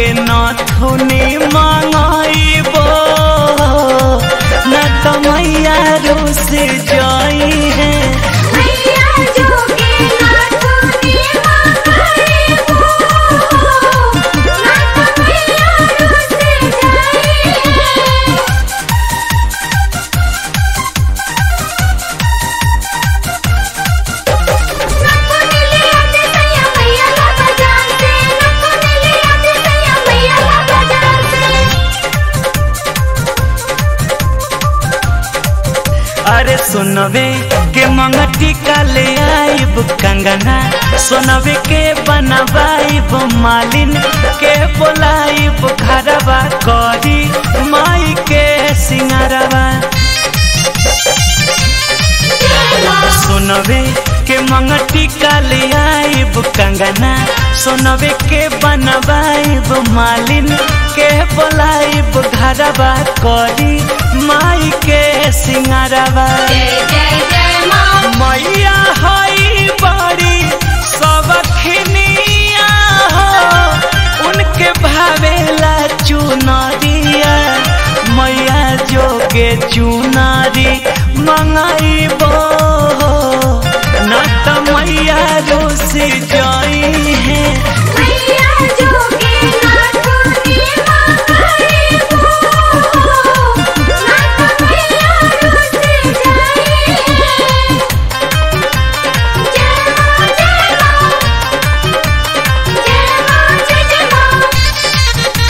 नथुनी मंगाइबो न तो मैया रोस जाई है मैया जोगे नाथुनी मंगाए हो नाथ मैया रुस जाई है नथुनी ले आते सैया मैया ला बाजार से नथुनी ले आते सैया मैया ला बाजार से अरे सुनवे के मंगटी का ले आइब कंगना सुनवे के बनवाइब मालिन के बोलाइब घरवा करी माई के सिंगारवा सुनवे के मंगटी का ले आइब कंगना सुनवे के बनवाइब मालिन के बोलाइब घरवा करी माई के सिंगारवा जय जय जय माँ मैया हई बड़ी सबखनिया हो उनके भावेला चुनरिया मैया जोगे चुनारी मंगाइबो न त मैया रोस जाई है मैया जोगे नाथुनी मंगाए हो नाथ मैया रुस जाई है जय माँ जय माँ जय माँ जय जय माँ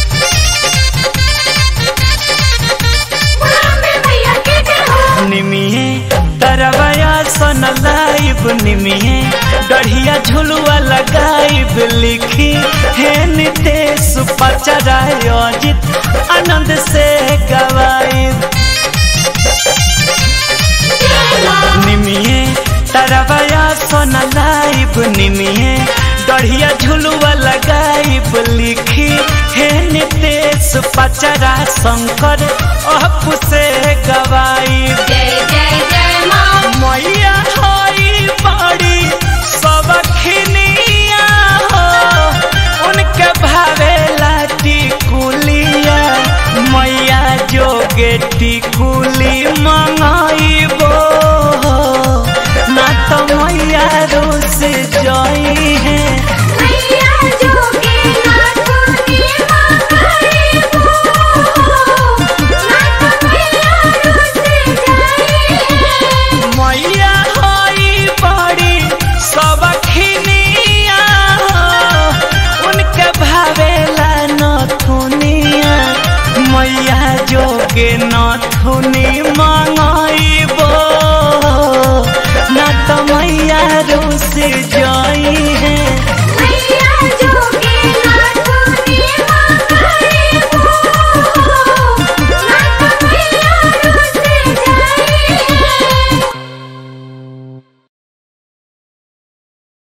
बुलावे मैया के जय हो निमिये तरवया सन लाइब निमिये गढ़िया झुलुआ लगाइब लिखी हे नितेश पचराय अजित आनंद से गवाइब निमिये तरवया सन लाइब निमिये गढ़िया झुलुआ लगाइब लिखी हे नितेश पचरा शंकर अप से गवाइब